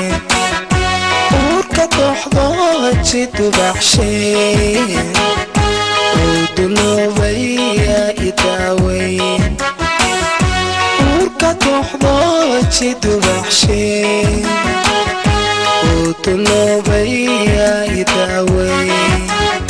uurka dooxdo ji dubaxshay uu duloobaya idaaweyn uurka dooxdo ji dubaxshay uu duloobaya idaaweyn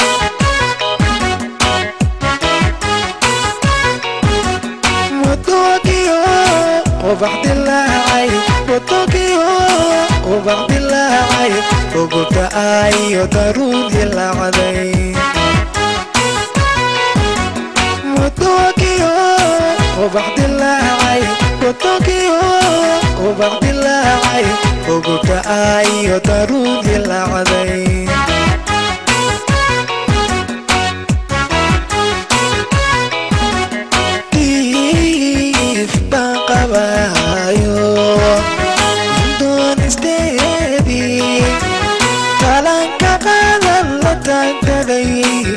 wadogiyo ubax dilaacay wadogiyo ubax dilaacay uguda'ayo daruur dilaacday wadogiyo ubax dilaacay wadogiyo ubax dilaacay uguda'ayo daruur dilaacday diif baan qabaayo doonisteedii talanka qaadan la taagdhaday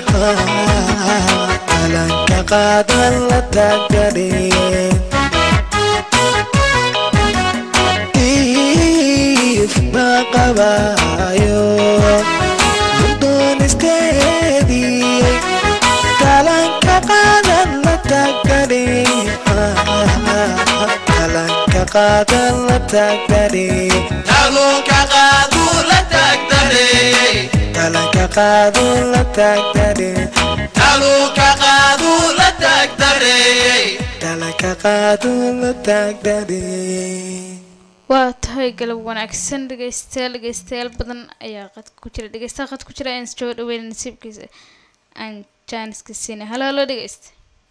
talanka qaadan la taagdhaday diif baan qabaayo doonisteedii talanka qaadan la taagdhaday talanka qaadan la taagdhaday Taluka qaadu la taagdare talanka qaadan la taagdhaday Taluka qaadu la taagdare talanka qaadan la taagdhaday waa tahay galab wanaagsan dhegaystayaal dhegaystayaal badan ayaa qad ku jira dhegaystaha qad ku jira ayaan soo dhaweyna nasiibkiisa aan jaaniska siinay halo halo dhegaysta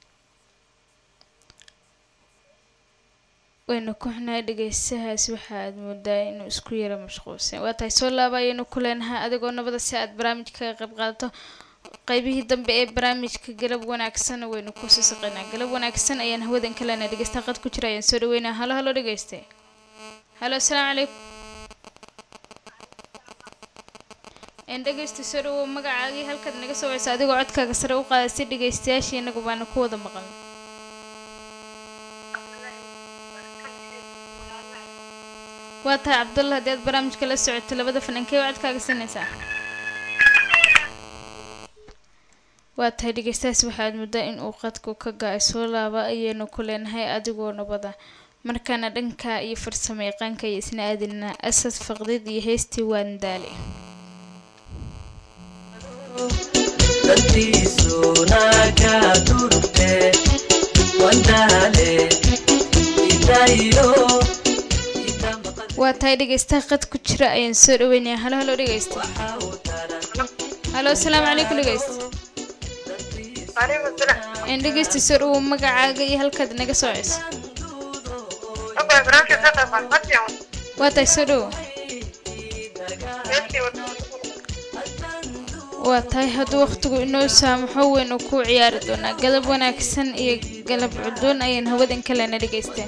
waynu ku xunahay dhegaystahaas waxa aad moodaa inuu isku yaro mashquulsan waa tahay soo laaba ayaynu ku leenahay adigoo nabada si aad barnaamijka kaga qayb qaadato qaybihii dambe ee barnaamijka galab wanaagsan waynu ku sii saqaynaa galab wanaagsan ayaan hawadan ka leenahay dhegaystaha qad ku jira ayaan soo dhaweynaa halo halo dhegayste halo asalaamu calaykum een dhegaysta soo dhawow magacaagii halkaad naga soo waceysa adigoo codkaaga sare u qaada si dhegaystayaashii inagu baana ku wada maqan waa tahay cabdullah haddii aad barnaamijka la socoto labada fanankee oo codkaaga siinaysaa waa tahay dhegeystahaas waxaad muddaa in uu qadku ka ga-ay soo laaba ayaynu ku leenahay adigoo nabada markaana dhanka iyo farsamo yaqaanka iyo isna aadina asad faqdid iyo heystii waan daali dantiisuna ka durugte wandaale idayo waa tahay dhegeystaha qad ku jira ayaan soo dhaweynaya halo halo dhegeysta halo asalaamu calaykum dhegeysta Waalaikum salaam. een dhegeysta soo dhawow magacaaga iyo halkaad naga soo ceyso Abba barnaamijka ka qayb qaat fadhiyan. waa tahay soo dhawow Heestii wada. waa tahay hadduu wakhtigu inoo saamaxo weynu ku ciyaari doonaa galab wanaagsan iyo galab cudoon ayaan hawadan kalena dhegeysteen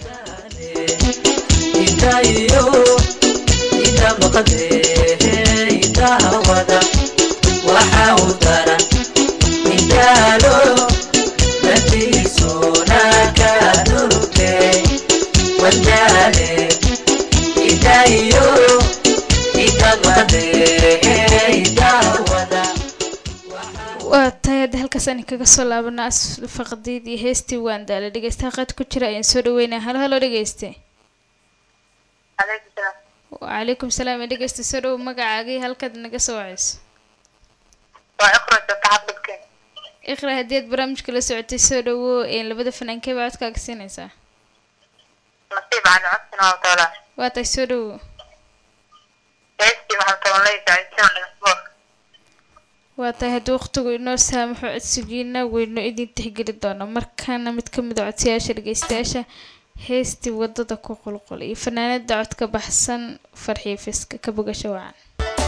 idayo ida maqade idawada waxa u daran indaalo dantiisuna ka durugte wandaale idayo ida maqade idawada waa tahay hadda halkaas aan kaga soo laabana as faqdiid iyo heestii waan daala dhegeystaha qad ku jira ayaan soo dhaweynaya halo halo dhegeyste Waalaikum salaam. wacalaykum salaam ee dhegeysta soo dhawow magacaaga iyo halkaad naga soo waceyso Waa iqra joogta xafladkeen. iqra haddii aad barnaamijka la socotay soo dhawow een labada fanaankee baa codkaaga siinaysaa Nasiib aan codsin oo taala. waa tahay soo dhawow Heestii waxaan taban leeyahay shan dhaqmo. waa tahay haddii wakhtigu inoo saamaxo codsigiina weynu idin tixgeli doona markaana mid ka mid a codsayaasha dhegeystayaasha heestii wadada ku qulqul iyo fanaanada codka baxsan farxiyo fiska ka bogasho wacan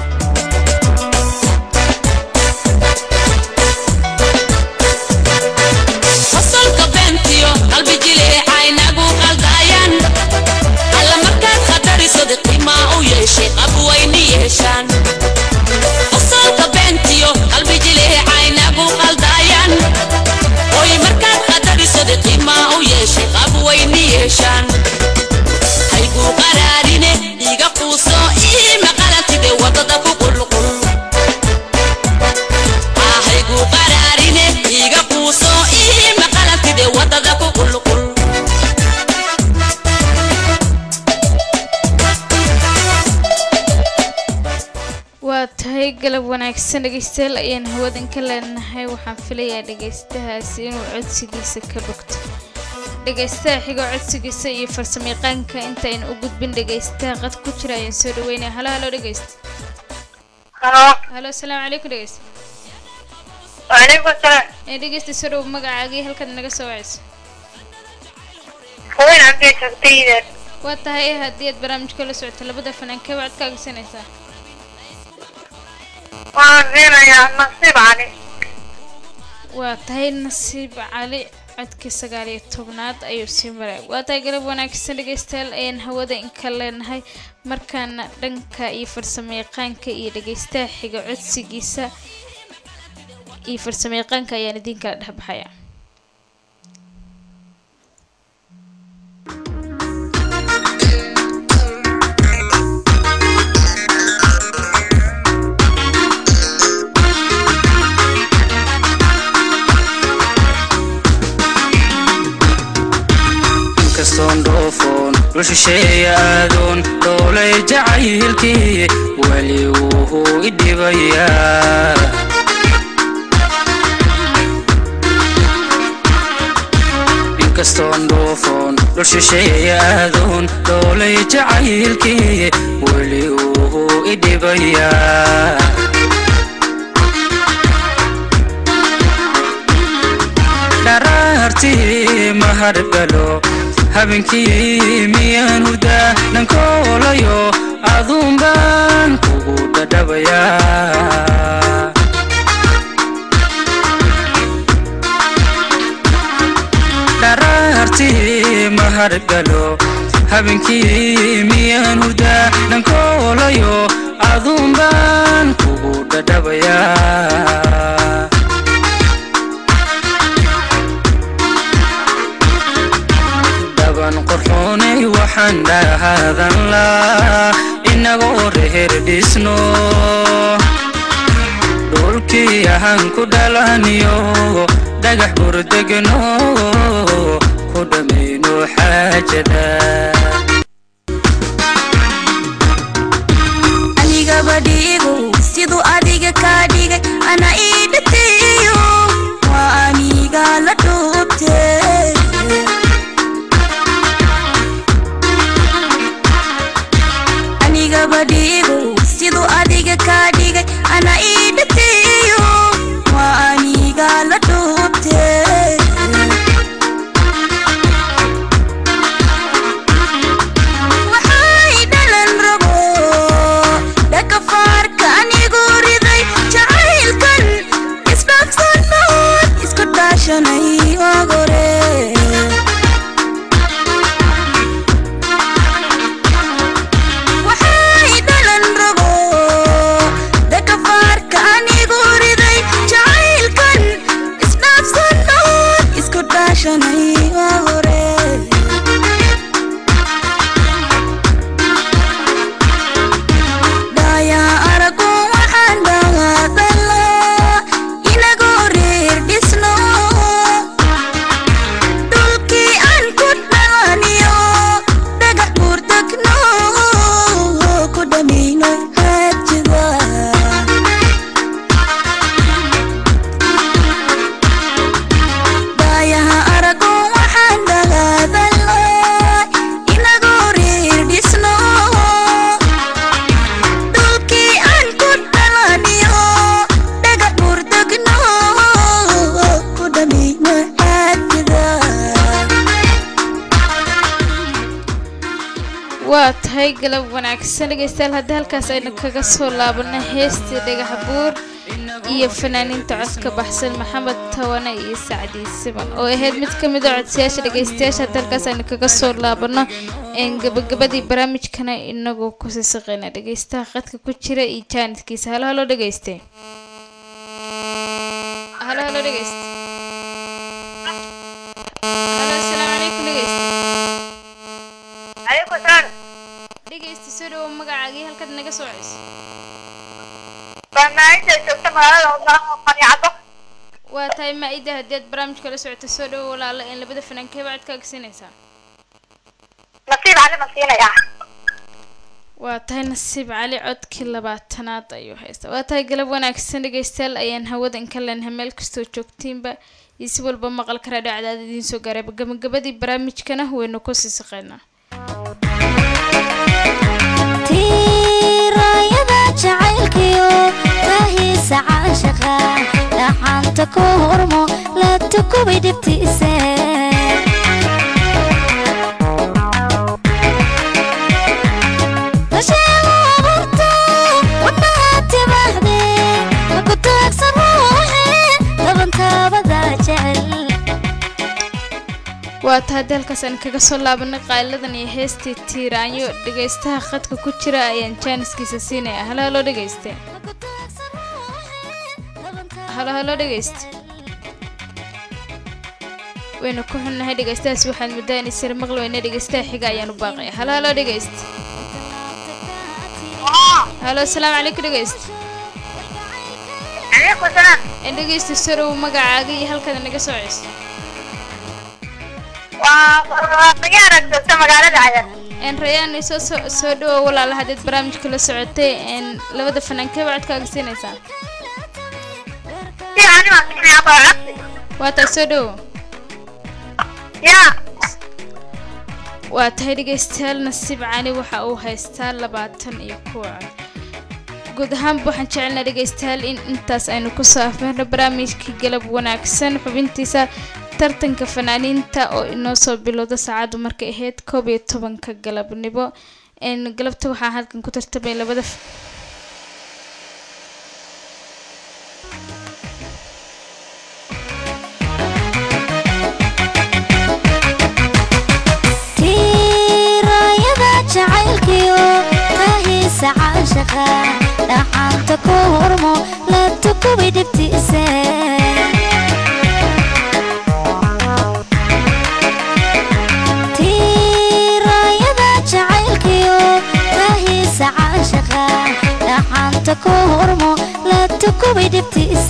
fasalka beentiyo qalbi jileecaynagu qaldayaan alla markaad khatarisada qiimaa u yeeshay qabwayni yeeshaan fasalka beentiyo qalbi jileecaynagu qaldayaan oy markaad khatarisada qiimaa u yeeshay qabwayni yeeshaan hayguu qaraarine iga quuso ii maqalantide wadada ku qulqul ahaygu qaraarine iga quuso ii maqalantide wadada ku qulqul waa tahay galab wanaagsan dhegeystayaal ayaan hawadan ka leenahay waxaan filayaa dhegeystahaasi inuu codsigiisa ka bogto dhegeystaha xigo codsigiisa iyo farsamayaqaanka intaaynu u gudbin dhegeystaha qad ku jira ayaan soo dhaweynaya halo halo dhegeysta Halo. halo asalaamu calaykum dhegeysta Waalaikum salaam. ee dhegeysta soo dhawow magacaaga iyo halkaad naga soo waceyso Hooyn abdi joogtayda. waa tahay haddii aad barnaamijka la socoto labada fanaankee baa codkaaga siinaysaa Waan zeenayaa nasiib cali. waa tahay nasiib cali codkii sagaal iyo tobnaad ayuu sii maray waa tahay galab wanaagsan dhegeystayaal ayaan hawada inka leenahay markaana dhanka iyo farsamayaqaanka iyo dhegeystaha xiga codsigiisa iyo farsamayaqaanka ayaan idin kala dhexbaxaya inkastoon dhoofoon dhul shisheeya aadoon dhoolay jacaylkii weli wuhuu i dhibayaa inkastoon dhoofoon dhul shisheeya aadoon dhoolay jacaylkii weli wuhuu i dhibayaa dharaartii mahadgalo habeenkii miyaan hurdaa dhankoolayo aduun baan kugu dhadhabayaa dharaartii mahadgalo habeenkii miyaan hurdaa dhankoolayo aduun baan kugu dhadhabayaa dhaban qorxoonay waxaan dhahaadan laa inagoo reher dhisno dhulka dhulkii ahaan ku dhalaniyo dhagax burdegno ku dhammayno xaajada anigaba dhiigu siduu adiga kaa dhigay ana ii dhateeyo waa aniga la dhuubte anigaba dhiigu siduu adiga kaa dhigay ana ii dhateeyo waa aniga la dhuubte waxay dhalan rabo dhakafaarka anigu riday jacaylkan isdhaafsanood isku dhaashanay ogore waxay dhalan rabo dhakafaarka anigu riday jacaylkan isdhaafsanood isku dhaashanay ogore dhaya aragu waxaan dhahadala inagoo reer dhisno dhulkii aan ku dhalaniyo dhagax buurdegno ku dhamayno haajida dhayaha aragu waxaan dhahadala inagoo reer dhisno dhulkii aan ku dhalaniyo dhagax buurdegno ku dhamayno xaajida waa tahay galab wanaagsan dhegeystayaal haddii halkaas aynu kaga soo laabano heestii dhagax buur iyo fanaaniinta codka baxsan maxamed tawane iyo sacdi siban oo ahayd mid ka mid a codsayaasha dhegeystayaasha haddii halkaas aynu kaga soo laabano een gabagabadii barnaamijkana inagoo kusii saqeyna dhegeystaha khadka ku jira iyo jaanidkiisa halo halo dhegeyste halo halo dhegeyste halo asalaamu calaykum dhegeyste عليكم السلام dhegeysta soo dhawo magacaagii halkaad naga soo ceyso barnaamijda joogta magaalada Ogaha Qaniacado waa tahay maa-ida haddii aad barnaamijka la socoto soo dhawo walaala in labada fanaankee baad ka agsinaysaa nasiib cali ma siinayaa waa tahay nasiib cali codkii labaatanaad ayuu haystaa waa tahay galab wanaagsan dhegeystayaal ayaan hawada inka leenahay meel kastoo joogtiinba iyo si walba maqalka raadhiyo cadaad idiin soo gaaray gabagabadii barnaamijkana waynu kusii saqaynaa tiirayada jacaylkiyo rahiisa caashaqa dhaxanta ku hormo la tukubay dhibtiise dasheego abuurto wadnaha timaahde maku taagsan ruuxe dabantaabada jecel waa tahay haddii halkaas aan kaga soo laabanay qaaladan iyo heestii tiiraanyo dhegeystaha khadka ku jira ayaan jaaniskiisa siinaya halo halo dhegeyste halo halo dhegeyste waynu ku xunnahay dhegeystahaas waxaad muddaa in isir maqli weyne dhegeystaha xiga ayaan u baaqaya halo halo dhegeyste halo asalaamu calaykum dhegeyste عليكم السلام in dhegeysta soo dhawo magacaaga iyo halkaad naga soo ceyso waa khiyaara joogta magaalada cayar een rayaan soo soo soo dhawo walaala haddaad barnaamijka la socotay een labada fanaankee baad ka agsinaysaa si ani ma siinayaa baa codsi waa tahay soo dhawo yaa waa tahay dhegeystayaal nasiib cali waxa uu haystaa labaatan iyo kuwa cod guud ahaanba waxaan jecelnaa dhegeystayaal in intaas aynu ku saafeerno barnaamijkii galab wanaagsan xubintiisa tartanka fanaaniinta oo inoo soo bilowda saacaddu markay ahayd koob iyo tobanka galabnimo een galabta waxaa halkan ku tartamay labada f- tiirayada jacaylkiyo rahiisa caashaqa dhaxanta ku hormo la tukubay dhibtiise tiirayada jacaylkiyo rahiisa caashaqa dhaxanta ku hormo la tukubay dhibtiise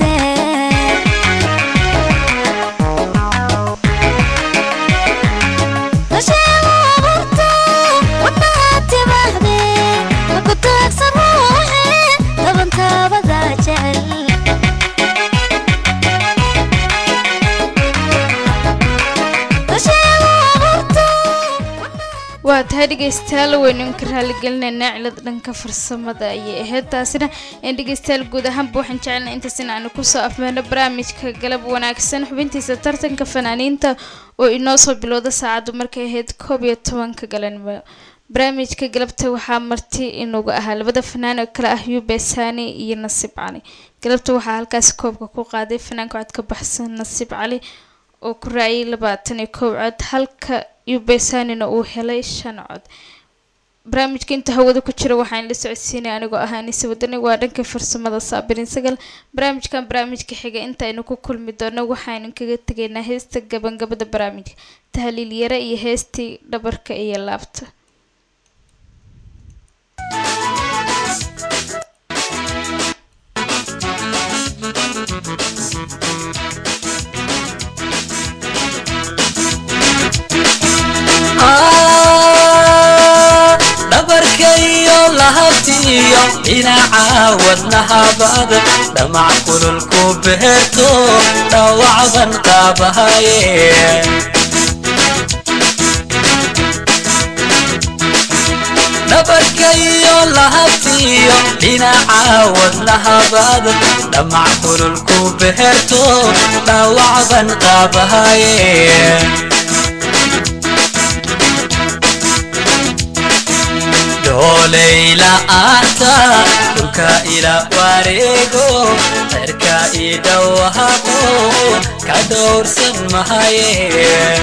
waa tahay dhegeystayaal weynuunka raaligelinaynaa cilad dhanka farsamada ayay ahayd taasina een dhegeystayaal guud ahaanba waxaan jecelnay intaas in aanu kusoo afmeeno barnaamijka galab wanaagsan xubintiisa tartanka fanaaniinta oo inoo soo bilowda saacaddu markay ahayd koob iyo tobanka galanimo barnaamijka galabta waxaa marti inugu ahaa labada fanaan oo kale ah yube sani iyo nasiib cali galabta waxaa halkaasi koobka ku qaaday fanaanka cod ka baxsan nasiib cali oo ku raaciyay labaatan iyo kow cod halka yubesanina uu helay shan cod barnaamijka inta hawada ku jira waxaan la socodsiinay anigoo ah anise wadani waa dhanka farsamada saabirin sagal barnaamijkan barnaamijka xiga intaaynu ku kulmi doono waxaynu kaga tegaynaa heesta gabangabada barnaamijka tahliil yare iyo heestii dhabarka iyo laabta dhabarkayo lahabtiyo dhinaca wadnahabad dhamac kululku beerto dhawacban qaabahaye dhabarkayo lahabtiyo dhinaca wadnahabad dhamac kululku beerto dhawacban qaabahaye dooleyla-aanta dhulka ila wareego cerka ii dhawahaqo ka dhowrsan mahaye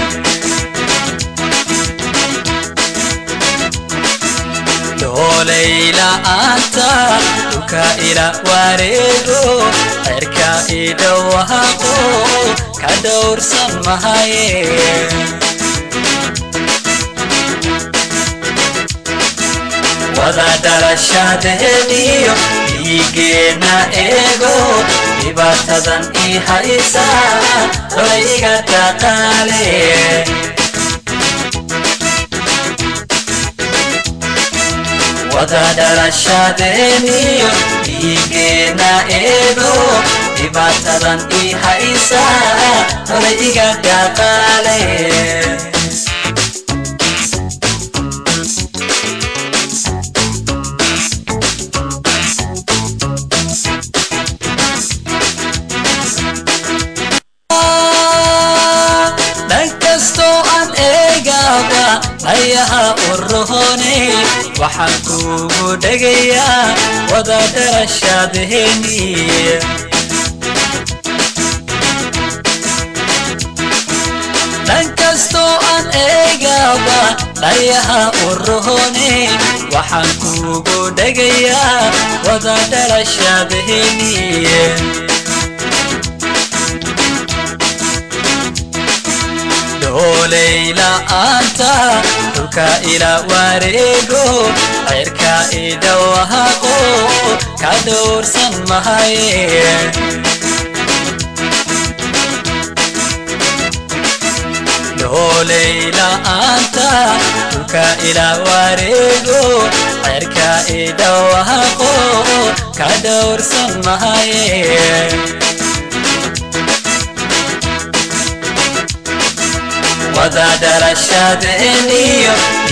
dooleyla-aanta dhulka ila wareego cerka ii dhawahaqo ka dhowrsan mahaye wada dhalashadeeniyo dhiigeena eego dhibaatadan ii haysa dolayga dhaqaale wada dhalashadeeniyo dhiigeena eego dhibaatadan ii haysa dolayga dhaqaale dhankastoo aan eegaba dhayaha urohone waxaan kugu dhegayaa wada dharashaadheeni dhankastoo aan eegaba dhayaha urohone waxaan kugu dhegayaa wada dharashaadheeni dooleyla-aanta dhulka ila wareego ceyrka ii dhawahaqo ka dhowrsan mahaye dooleyla-aanta dhulka ila wareego ceyrka ii dhawahaqo ka dhowrsan mahaye wada dhalashadeeniyo